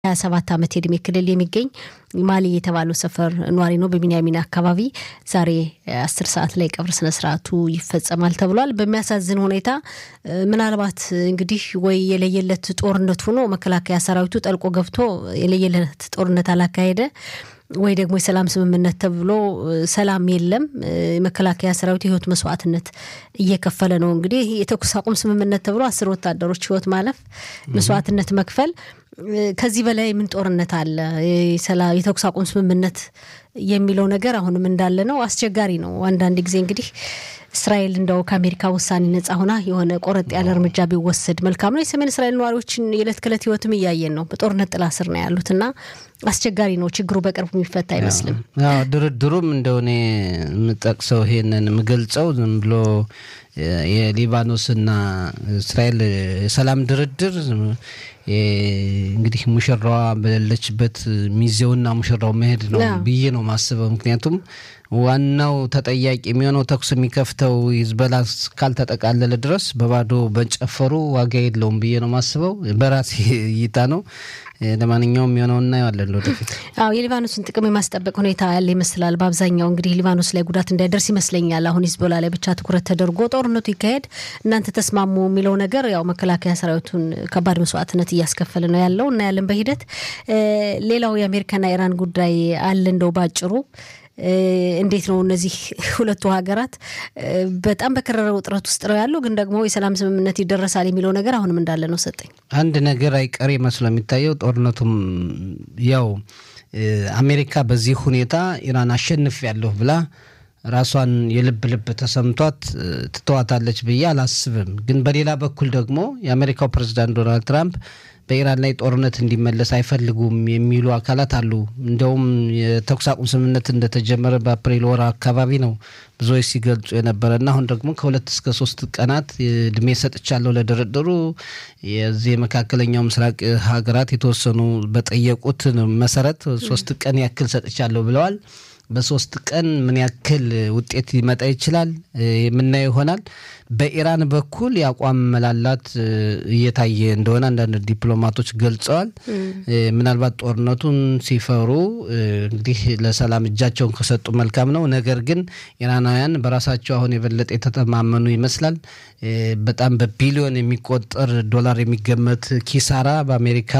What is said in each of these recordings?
ሀያ ሰባት ዓመት የእድሜ ክልል የሚገኝ ማሊ የተባለው ሰፈር ኗሪ ነው። በቢንያሚን አካባቢ ዛሬ አስር ሰዓት ላይ ቀብር ስነስርዓቱ ይፈጸማል ተብሏል። በሚያሳዝን ሁኔታ ምናልባት እንግዲህ ወይ የለየለት ጦርነት ሆኖ መከላከያ ሰራዊቱ ጠልቆ ገብቶ የለየለት ጦርነት አላካሄደ ወይ ደግሞ የሰላም ስምምነት ተብሎ ሰላም የለም። የመከላከያ ሰራዊት የህይወት መስዋዕትነት እየከፈለ ነው። እንግዲህ የተኩስ አቁም ስምምነት ተብሎ አስር ወታደሮች ህይወት ማለፍ መስዋዕትነት መክፈል ከዚህ በላይ ምን ጦርነት አለ? የተኩስ አቁም ስምምነት የሚለው ነገር አሁንም እንዳለ ነው። አስቸጋሪ ነው። አንዳንድ ጊዜ እንግዲህ እስራኤል እንደው ከአሜሪካ ውሳኔ ነጻ ሆና የሆነ ቆረጥ ያለ እርምጃ ቢወሰድ መልካም ነው። የሰሜን እስራኤል ነዋሪዎችን የዕለት ከዕለት ህይወትም እያየን ነው። በጦርነት ጥላ ስር ነው ያሉት እና አስቸጋሪ ነው። ችግሩ በቅርቡ የሚፈታ አይመስልም። ድርድሩም እንደሆነ የምጠቅሰው ይሄንን የምገልጸው ዝም ብሎ የሊባኖስና እስራኤል የሰላም ድርድር እንግዲህ ሙሽራዋ በሌለችበት ሚዜውና ሙሽራው መሄድ ነው ብዬ ነው ማስበው። ምክንያቱም ዋናው ተጠያቂ የሚሆነው ተኩስ የሚከፍተው ሂዝቦላ ካልተጠቃለለ ድረስ በባዶ በጨፈሩ ዋጋ የለውም ብዬ ነው ማስበው። በራሴ እይታ ነው። ለማንኛውም የሆነው እናየዋለን ወደፊት። አዎ የሊባኖስን ጥቅም የማስጠበቅ ሁኔታ ያለ ይመስላል። በአብዛኛው እንግዲህ ሊባኖስ ላይ ጉዳት እንዳይደርስ ይመስለኛል። አሁን ሂዝቦላ ላይ ብቻ ትኩረት ተደርጎ ጦርነቱ ይካሄድ፣ እናንተ ተስማሙ የሚለው ነገር ያው መከላከያ ሰራዊቱን ከባድ መስዋዕትነት እያስከፈለ ነው ያለው እና ያለን በሂደት ሌላው የአሜሪካና ኢራን ጉዳይ አለ እንደው ባጭሩ እንዴት ነው እነዚህ ሁለቱ ሀገራት በጣም በከረረ ውጥረት ውስጥ ነው ያለው፣ ግን ደግሞ የሰላም ስምምነት ይደረሳል የሚለው ነገር አሁንም እንዳለ ነው። ሰጠኝ አንድ ነገር አይቀሬ መስሎ የሚታየው ጦርነቱም ያው አሜሪካ በዚህ ሁኔታ ኢራን አሸንፍ ያለሁ ብላ ራሷን የልብ ልብ ተሰምቷት ትተዋታለች ብዬ አላስብም። ግን በሌላ በኩል ደግሞ የአሜሪካው ፕሬዚዳንት ዶናልድ ትራምፕ በኢራን ላይ ጦርነት እንዲመለስ አይፈልጉም የሚሉ አካላት አሉ። እንደውም የተኩስ አቁም ስምምነት እንደተጀመረ በአፕሪል ወር አካባቢ ነው ብዙዎች ሲገልጹ የነበረ እና አሁን ደግሞ ከሁለት እስከ ሶስት ቀናት እድሜ ሰጥቻለሁ ለድርድሩ የዚህ የመካከለኛው ምስራቅ ሀገራት የተወሰኑ በጠየቁት መሰረት ሶስት ቀን ያክል ሰጥቻለሁ ብለዋል። በሶስት ቀን ምን ያክል ውጤት ሊመጣ ይችላል የምናየው ይሆናል። በኢራን በኩል የአቋም መላላት እየታየ እንደሆነ አንዳንድ ዲፕሎማቶች ገልጸዋል። ምናልባት ጦርነቱን ሲፈሩ እንግዲህ ለሰላም እጃቸውን ከሰጡ መልካም ነው። ነገር ግን ኢራናውያን በራሳቸው አሁን የበለጠ የተተማመኑ ይመስላል። በጣም በቢሊዮን የሚቆጠር ዶላር የሚገመት ኪሳራ በአሜሪካ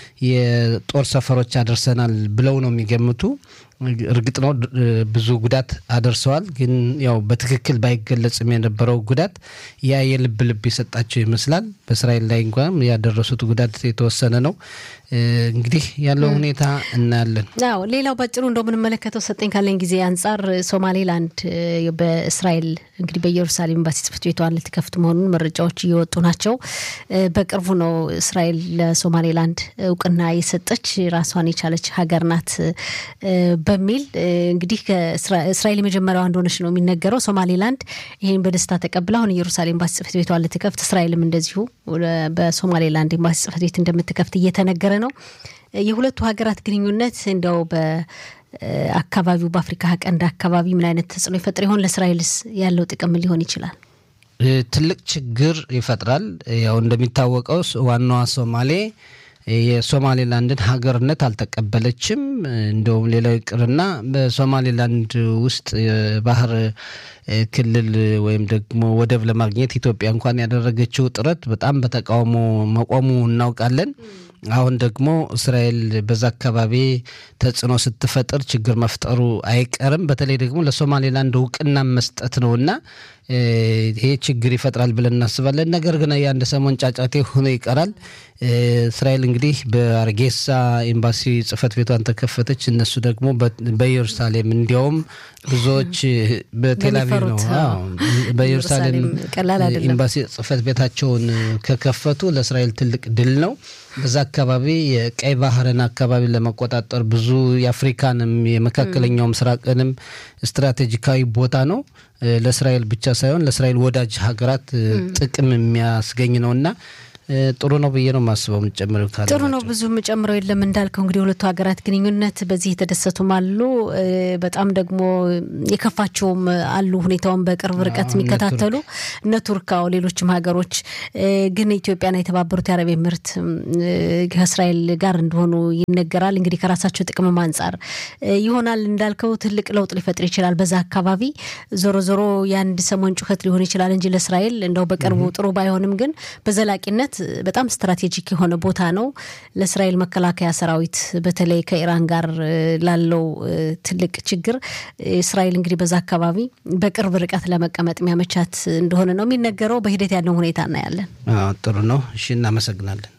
የጦር ሰፈሮች አደርሰናል ብለው ነው የሚገምቱ። እርግጥ ነው ብዙ ጉዳት አደርሰዋል። ግን ያው በትክክል ባይገለጽም የነበረው ጉዳት ያ የልብ ልብ የሰጣቸው ይመስላል። በእስራኤል ላይ እንኳን ያደረሱት ጉዳት የተወሰነ ነው። እንግዲህ ያለው ሁኔታ እናያለን። አዎ ሌላው ባጭሩ እንደው የምንመለከተው ሰጠኝ ካለኝ ጊዜ አንጻር ሶማሌላንድ በእስራኤል እንግዲህ በኢየሩሳሌም ኤምባሲ ጽሕፈት ቤቷን ልትከፍት መሆኑን መረጃዎች እየወጡ ናቸው። በቅርቡ ነው እስራኤል ለሶማሌላንድ እውቅና የሰጠች ራሷን የቻለች ሀገር ናት በሚል እንግዲህ እስራኤል የመጀመሪያዋ እንደሆነች ነው የሚነገረው። ሶማሌላንድ ይህን በደስታ ተቀብላ አሁን ኢየሩሳሌም ኤምባሲ ጽሕፈት ቤቷን ልትከፍት፣ እስራኤልም እንደዚሁ በሶማሌላንድ ኤምባሲ ጽሕፈት ቤት እንደምትከፍት እየተነገረ ነው። የሁለቱ ሀገራት ግንኙነት እንደው በአካባቢው በአፍሪካ ቀንድ አካባቢ ምን አይነት ተጽዕኖ ይፈጥር ይሆን? ለእስራኤልስ ያለው ጥቅም ሊሆን ይችላል? ትልቅ ችግር ይፈጥራል። ያው እንደሚታወቀው ዋናዋ ሶማሌ የሶማሌላንድን ሀገርነት አልተቀበለችም። እንደውም ሌላው ይቅርና በሶማሌላንድ ውስጥ የባህር ክልል ወይም ደግሞ ወደብ ለማግኘት ኢትዮጵያ እንኳን ያደረገችው ጥረት በጣም በተቃውሞ መቆሙ እናውቃለን። አሁን ደግሞ እስራኤል በዛ አካባቢ ተጽዕኖ ስትፈጥር ችግር መፍጠሩ አይቀርም። በተለይ ደግሞ ለሶማሌላንድ እውቅና መስጠት ነው እና ይሄ ችግር ይፈጥራል ብለን እናስባለን። ነገር ግን የአንድ ሰሞን ጫጫቴ ሆኖ ይቀራል። እስራኤል እንግዲህ በአርጌሳ ኤምባሲ ጽሕፈት ቤቷን ተከፈተች። እነሱ ደግሞ በኢየሩሳሌም እንዲያውም ብዙዎች በቴልአቪቭ ነው በኢየሩሳሌም ኤምባሲ ጽሕፈት ቤታቸውን ከከፈቱ ለእስራኤል ትልቅ ድል ነው። በዛ አካባቢ የቀይ ባህርን አካባቢ ለመቆጣጠር ብዙ የአፍሪካንም የመካከለኛው ምስራቅንም ስትራቴጂካዊ ቦታ ነው። ለእስራኤል ብቻ ሳይሆን ለእስራኤል ወዳጅ ሀገራት ጥቅም የሚያስገኝ ነው እና ጥሩ ነው ብዬ ነው የማስበው። የምጨምረው ካለ ጥሩ ነው። ብዙ የምጨምረው የለም እንዳልከው እንግዲህ የሁለቱ ሀገራት ግንኙነት በዚህ የተደሰቱም አሉ፣ በጣም ደግሞ የከፋቸውም አሉ። ሁኔታውን በቅርብ ርቀት የሚከታተሉ እነ ቱርካው፣ ሌሎችም ሀገሮች ግን ኢትዮጵያና የተባበሩት የአረብ ኤምሬት ከእስራኤል ጋር እንደሆኑ ይነገራል። እንግዲህ ከራሳቸው ጥቅምም አንጻር ይሆናል እንዳልከው ትልቅ ለውጥ ሊፈጥር ይችላል በዛ አካባቢ። ዞሮ ዞሮ የአንድ ሰሞን ጩኸት ሊሆን ይችላል እንጂ ለእስራኤል እንደው በቅርቡ ጥሩ ባይሆንም ግን በዘላቂነት በጣም ስትራቴጂክ የሆነ ቦታ ነው። ለእስራኤል መከላከያ ሰራዊት በተለይ ከኢራን ጋር ላለው ትልቅ ችግር እስራኤል እንግዲህ በዛ አካባቢ በቅርብ ርቀት ለመቀመጥ የሚያመቻት እንደሆነ ነው የሚነገረው። በሂደት ያለው ሁኔታ እናያለን። ጥሩ ነው። እሺ፣ እናመሰግናለን።